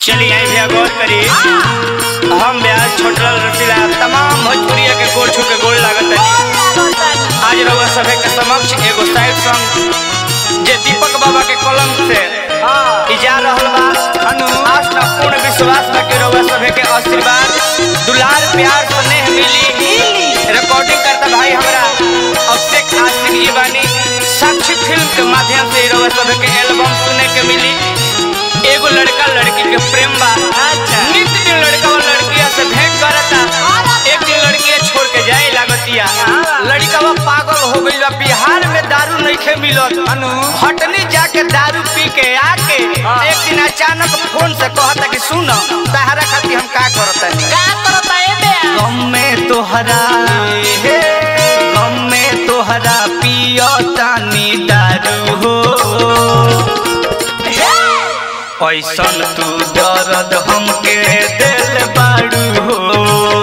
चलिए आई भैया गौर करी हम ब्याज छोटल रसीला तमाम भोजपुरिया के गोड़ छू के गोड़ लागत है आज रउआ सभे के समक्ष एगो साइड सॉन्ग जे दीपक बाबा के कलम से ई जा रहल बा अनु आस्था पूर्ण विश्वास बा कि रउआ सभे के आशीर्वाद दुलार प्यार स्नेह मिली रिकॉर्डिंग करता भाई हमरा अभिषेक आशिक जी बानी साक्षी फिल्म के माध्यम से रउआ सभे के एल्बम सुने के मिली एगो लड़का लड़की के प्रेम बा नित दिन लड़का और लड़किया से भेंट करता एक दिन लड़किया छोड़ के जाए लागतिया लड़का पागल हो गई बा बिहार में दारू नहीं मिलत अनु हटनी जाके दारू पी के आके एक दिन अचानक फोन से कहता कि सुन तहरा खातिर हम का करता गम में तोहरा गम में तोहरा पियो तानी दारू हो ऐसन तू दर्द हमके दिल बाड़ू हो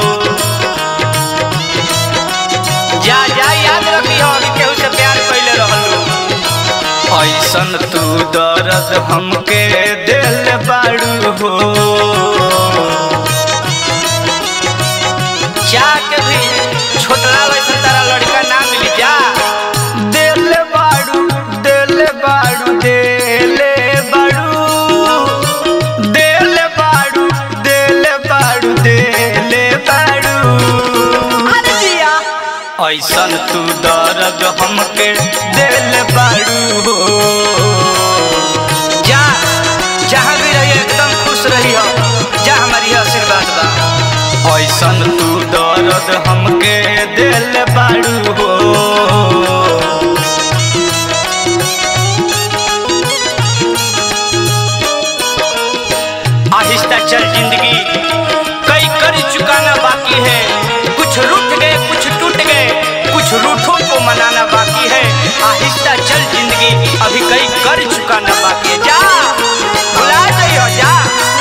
जा जा याद रखी हो अभी केहू से प्यार कैले रहलू ऐसन तू दर्द हमके दिल बाड़ू हो जाके भी छोटला वैसे तारा लड़का ना मिली जा दिल बाड़ू दिल बाड़ू दिल बाड़ू दिल बाड़ू दिल बाड़ू दिल बाड़ू ऐसन तू दर्द हमके दिल बाड़ू हो जा जहाँ भी रहिए एकदम खुश रहियो जा हमारी आशीर्वाद बा ऐसन तू दर्द हमके दिल बाड़ू हो आहिस्ता चल जिंदगी कई कर चुकाना बाकी है कुछ रूठ गए कुछ टूट गए कुछ रूठों को मनाना बाकी है आहिस्ता चल जिंदगी अभी कई कर चुकाना बाकी है जा भुला नहीं हो जा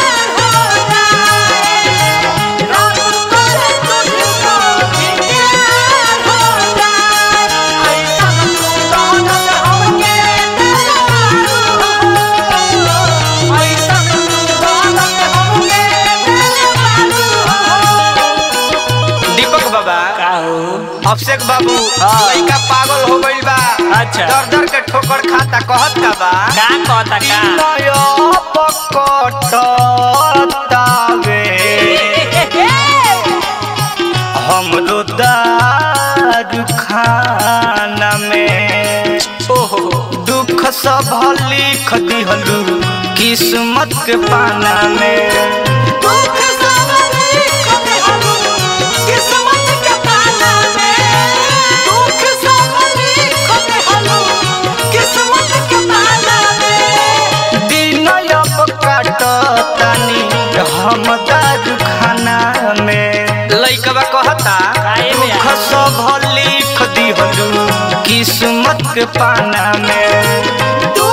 दीपक बाबा अभिषेक बाबू लइका पागल हो गइल बा अच्छा। दर दर के ठोकर खाता कहत का बा का कहता का नया पकटतावे हमरो दारू खाना में ओहो दुख सब लिख दिहलू किस्मत के पाना में दिन अब काटतानी हम दारू खाना में लइकवा कहता काहे में दुख सब लिख दिहलू किस्मत के पाना में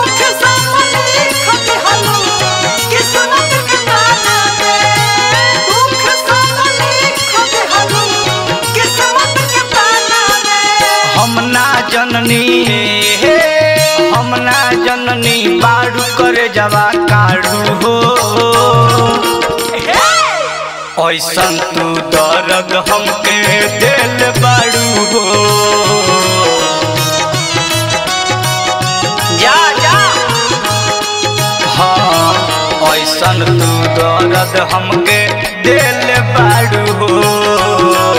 हम ना जननी हम ना जननी बारू करे जवा काढ़ू हो ऐसन तू दर्द हमके दिल बारू हो जा जा हाँ ऐसन तू दर्द हमके दिल बारू हो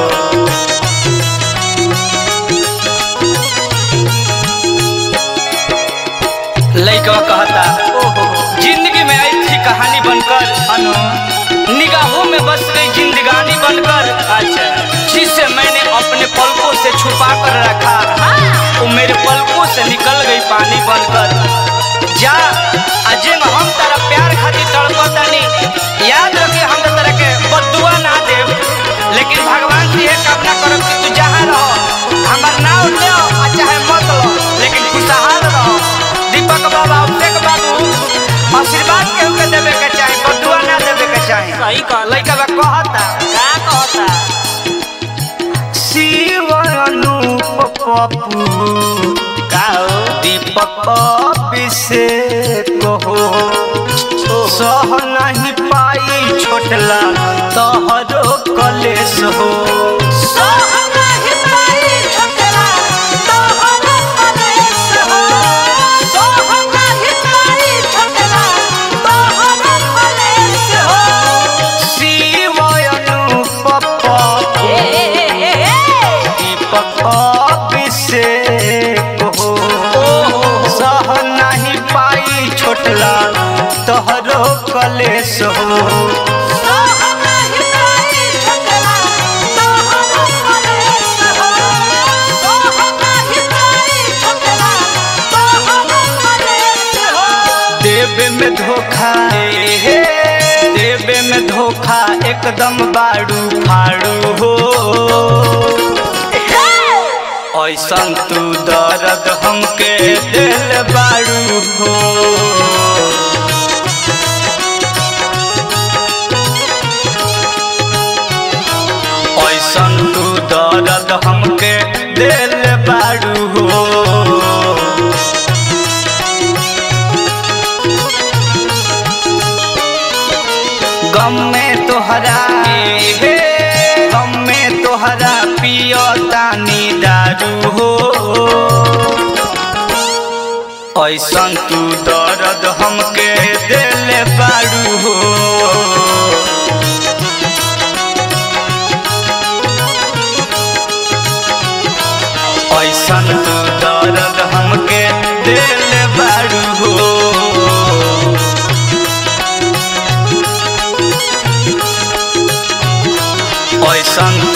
लइका कहता जिंदगी में आई थी कहानी बनकर अनु निगाहों में बस गई जिंदगानी बनकर अच्छा जिसे मैंने अपने पलकों से छुपा कर रखा वो मेरे पलकों से निकल गई पानी बनकर जा अजय हम तारा प्यार खातिर तड़पतानी याद रखे हम तो तरह के बदुआ ना देव लेकिन भगवान से ये कामना करब कि तू जहाँ रहो हमार नाव ले आ चाहे मत लो लेकिन खुशहाल रहो दीपक बाबा अभिषेक बाबू आशीर्वाद केहू के देवे के चाही बदुआ ना देवे के चाही सही कहला लइका बा कहता का कहता शिव अनूप पप्पू का हो दीपक अभिषेक हो सह नहीं पाए छोटला तोहरो कलेश हो शिवयनु पप दीपक अभिषेक हो सह नहीं पाई छोटला तोहरो कलेश हो देवे में धोखा देवे में धोखा एकदम बाड़ू फाड़ू हो ऐसन तू दर्द हमके दिल बाड़ू हो ऐसन तू दर्द हमके दिल बाड़ू हो गम में तोहरा हे गम में तोहरा पियो तानी दारू हो ऐसन तू दर्द हमके दिल बारू हो ऐसन तू दर्द हमके दिल बारू हो ऐसन